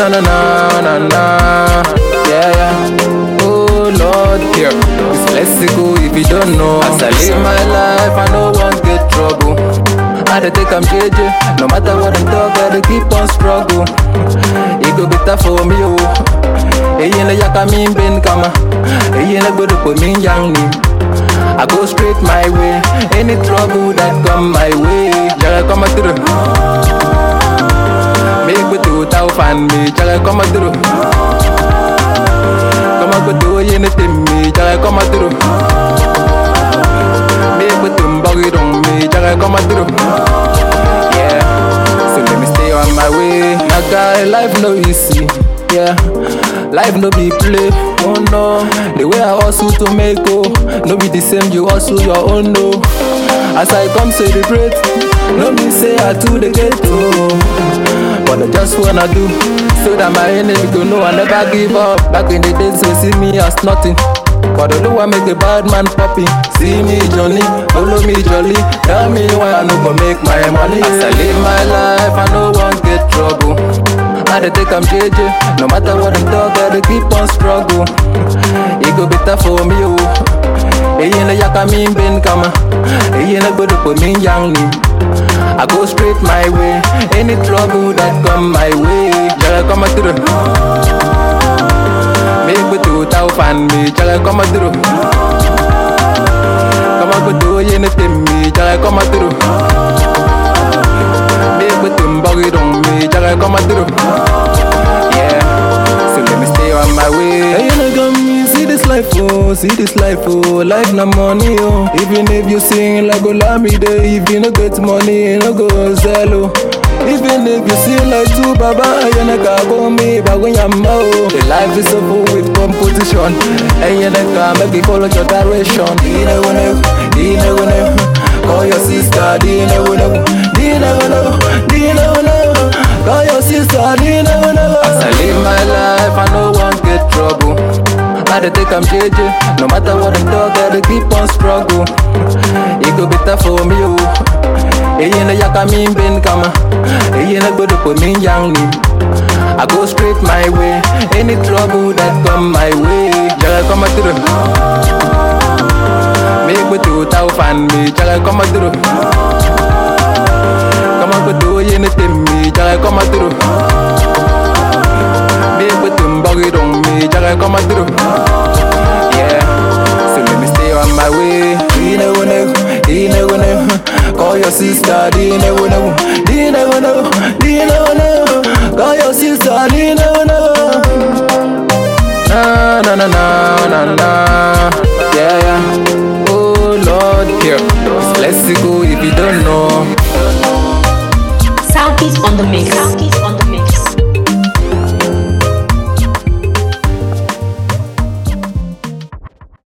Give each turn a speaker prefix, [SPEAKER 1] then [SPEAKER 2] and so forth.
[SPEAKER 1] na na na na na. Yeah, yeah. Oh Lord, here. It's Lexico if you don't know. As I live my life, I no one get trouble. I dey take am JJ, no matter what them talk, I dey keep on struggle. It go better for me, oh. Eyi na yaka mi ben kama, eyi na gbodo po mi yang ni. I go straight my way, any trouble that come my way, jaga come through. Make me do tau fan me, jaga come through. Come on, go do anything me, jaga come through. Make me do buggy on me, jaga come through. Yeah, so let me stay on my way. My guy, life no easy. Yeah, life no be play. Oh no, the way I hustle to make oh, no be the same. You hustle your own no. As I come celebrate, no me say I too the get oh. But I just wanna do so that my enemy go know I never give up. Back in the days, they see me as nothing. But I know I make a bad man poppy. See me Johnny, follow me jolly. Tell me why I no go make my money. As I live my life, I no one get trouble. I dey take am JJ, no matter what them talk, I dey keep on struggle. It go better for me oh. Eyi na yaka mi ben kama, eyi na gbodo po mi yang ni. I go straight my way, any trouble that come my way, jaga come through. Make me do tau fan me, jaga come through. Come on, go do anything me, jaga come through. Make me do buggy on me, jaga come through. Yeah, so let me stay on my way. Hey, you know, come me see this life, oh, see this life, oh, life na money, oh. Even if you sing like Olamide, if you no get money, you no go sell, oh. Even if you sing like two Baba, you no can go me, but when you're oh. The life is so full with competition, and you no can make it follow your direction. You never know, you never know. Call your sister, you never know, you never know, you never know. Call your sister, you never know. As I live my life, I no one get trouble. I dey take am JJ, no matter what them talk, I dey keep on struggle. It go better for me oh. Eyi na yaka mi ben kama, eyi na gbodo po mi yang ni. I go straight my way, any trouble that come my way, jaga come through. Make me do tau fan me, jaga come through. Come on, go do anything me, jaga come through. Make me do buggy on me, jaga come through. Yeah, so let me stay on my way. You never know, you never know. Call your sister, you never know, you never know, you never know. Call your sister, you never know. Na na na na na na. Yeah yeah. Oh Lord, here. It's Lexico if you don't know.
[SPEAKER 2] Southeast on the mix.